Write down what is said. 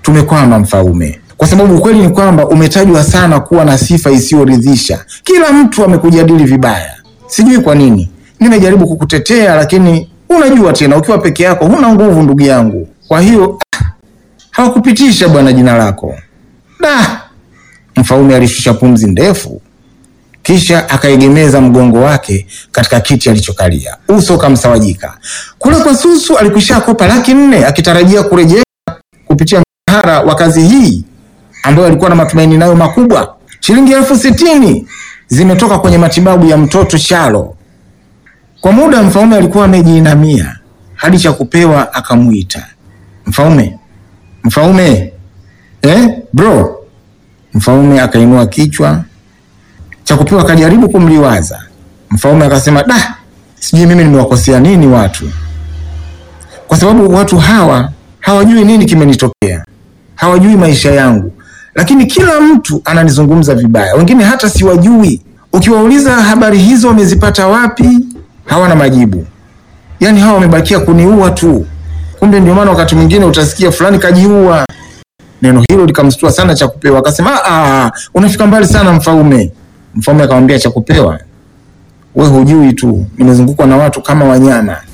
tumekwama mfalme, kwa sababu ukweli ni kwamba umetajwa sana kuwa na sifa isiyoridhisha. Kila mtu amekujadili vibaya, sijui kwa nini. Nimejaribu kukutetea, lakini unajua tena, ukiwa peke yako huna nguvu, ndugu yangu. Kwa hiyo ah, hawakupitisha bwana jina lako. Da! Mfalme alishusha pumzi ndefu, kisha akaegemeza mgongo wake katika kiti alichokalia, uso ukamsawajika. Kule kwa Susu alikwisha kopa laki nne akitarajia kurejea kupitia mshahara wa kazi hii ambayo alikuwa na matumaini nayo makubwa. Shilingi elfu sitini zimetoka kwenye matibabu ya mtoto Shalo. Kwa muda mfalme alikuwa amejiinamia hadi cha kupewa akamwita mfalme, mfalme, eh, bro. Mfalme akainua kichwa cha kupewa akajaribu kumliwaza. Mfalme akasema, da, sijui mimi nimewakosea nini watu, kwa sababu watu hawa hawajui nini kimenitokea, hawajui maisha yangu, lakini kila mtu ananizungumza vibaya, wengine hata siwajui. Ukiwauliza habari hizo wamezipata wapi, hawana majibu. Yaani hawa wamebakia kuniua tu. Kumbe ndio maana wakati mwingine utasikia fulani kajiua. Neno hilo likamstua sana Chakupewa, akasema ah, unafika mbali sana mfalme. Mfalme akamwambia Chakupewa, we hujui tu, nimezungukwa na watu kama wanyama